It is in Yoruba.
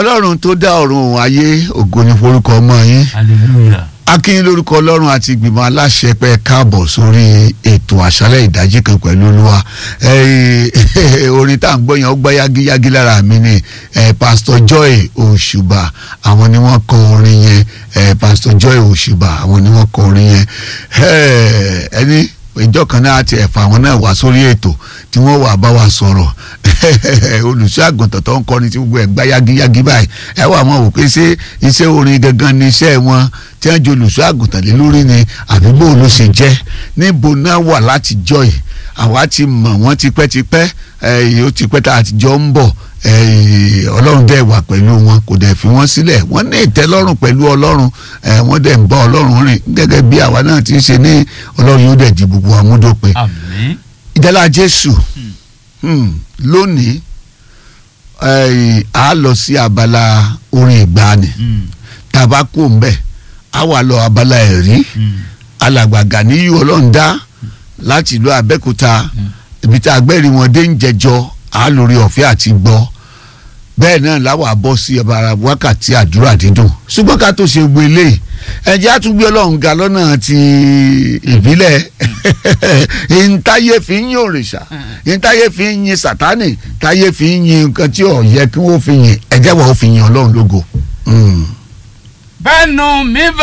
ọlọ́run tó dá ọ̀run ayé ògo ni forúkọ ọmọ yín hallelujah. akínyìn lórúkọ ọlọ́run àti ìgbìmọ̀ aláṣẹ pé káàbọ̀ sórí ètò àṣálẹ̀ ìdájí kan pẹ̀lú olúwa Eh, orin tá à ń gbọ́ yẹn ó gbá yágíyágí lára mi ni eh, pastor joy òṣùbà àwọn ni wọ́n kọ orin yẹn eh, pastor joy òṣùbà àwọn ni wọ́n kọ orin yẹn Eh, ẹni ìjọ kan náà ti ẹ̀fà àwọn náà wá sórí ètò tí wọ́n wà bá wa sọ̀rọ̀ olùṣọ́ àgùntàn tó ń kọrin tí gbogbo ẹ̀ gbá yágíyágí báyìí ẹ wà wọn wò pé ṣé iṣẹ́ orin gangan ni iṣẹ́ wọn tí wọ́n jẹ́ olùṣọ́ àgùntàn lé lórí ni àbí bó ló ṣe jẹ́ níbo náà wà láti jọ́ yìí àwa ti mọ̀ wọ́n tipẹ́tipẹ́ ẹ̀yìn ó tipẹ́ tá a ti jọ ń bọ̀ ẹ̀yìn ọlọ́run dẹ̀ wà pẹ̀lú wọn kò dẹ̀ fi wọ́n sílẹ̀ wọ́n ní ìtẹ́lọ́rùn pẹ̀lú ọlọ́run ẹ̀ wọ́n dẹ̀ ń bá ọlọ́run rìn gẹ́gẹ́ bí àwa náà ti ń ṣe ní ọlọ́run yóò dẹ̀ di gbogbo àmúdópin àmín. ìdálá jésù hmm, lónìí ẹ̀yìn a lọ sí abala orin ìgbàanì Mm, tàbá kò ń bẹ̀ a wà lọ abala ẹ̀rí mm, alàgbà Gàníyù ọlọ́ọ̀dá láti ìlú Abẹ́òkúta ibi tí agbẹ́rì wọn dé ń jẹjọ á lórí ọ̀fẹ́ àti gbọ́ bẹ́ẹ̀ náà láwọn àbọ̀ sí ọba wákàtí àdúrà dídùn ṣùgbọ́n ká tó ṣe gbogbo eléyìí ẹ̀jẹ̀ á tún gbé ọlọ́run ga lọ́nà ti ìbílẹ̀ ìntayé fi ń yin òrìṣà ìntayé fi ń yin sàtánì táyé fi ń yin nǹkan tí ò yẹ kí wọ́n fi yin ẹ̀jẹ̀ wọ́n fi yin ọlọ́run lógo. Mm. bẹ́ẹ̀nu mi bá.